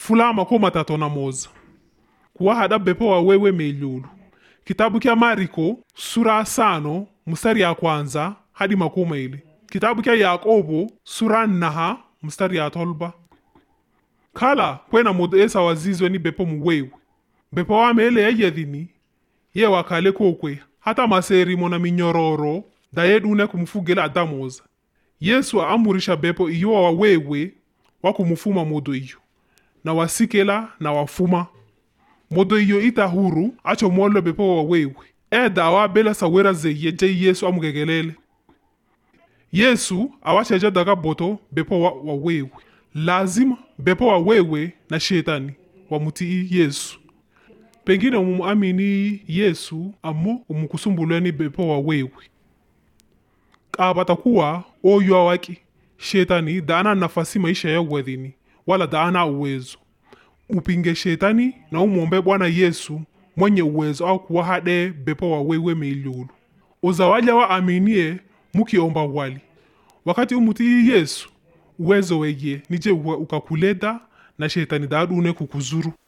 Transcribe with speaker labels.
Speaker 1: fula makumi matatu na moza kuwa hada bepo wa wewe meilulu kitabu kya mariko sura ya sano mstari ya kwanza hadi makumi ili kitabu kya yakobo sura nnaha mstari ya tolba kala kwena mudu esa wazizwe ni bepo muwewe bepo wamele yeyedhini ye wakale kokwe hata maserimo na minyororo dayedune kumfugela adamoza yesu aamurisha bepo iyo wawewe wakumufuma modo iyo na wasikela na wafuma modo iyo ita huru acho molo bepo wawewe eda awabela sawera zeye je yesu amugegelele yesu awacheja daga boto bepo wa, wawewe lazima bepo wawewe na shetani wamutii yesu pengine umumuamini yesu amo umukusumbulweni bepo wawewe kabata kuwa oyo awaki shetani daana nafasi maisha ya wedhini wala daana uwezo upinge shetani na umwombe bwana yesu mwenye uwezo au kuwa hade bepo wawewe meilulu uzawaja wa aminie mukiomba wali wakati umutii yesu uwezo weye nije ukakuleta na shetani daadune kukuzuru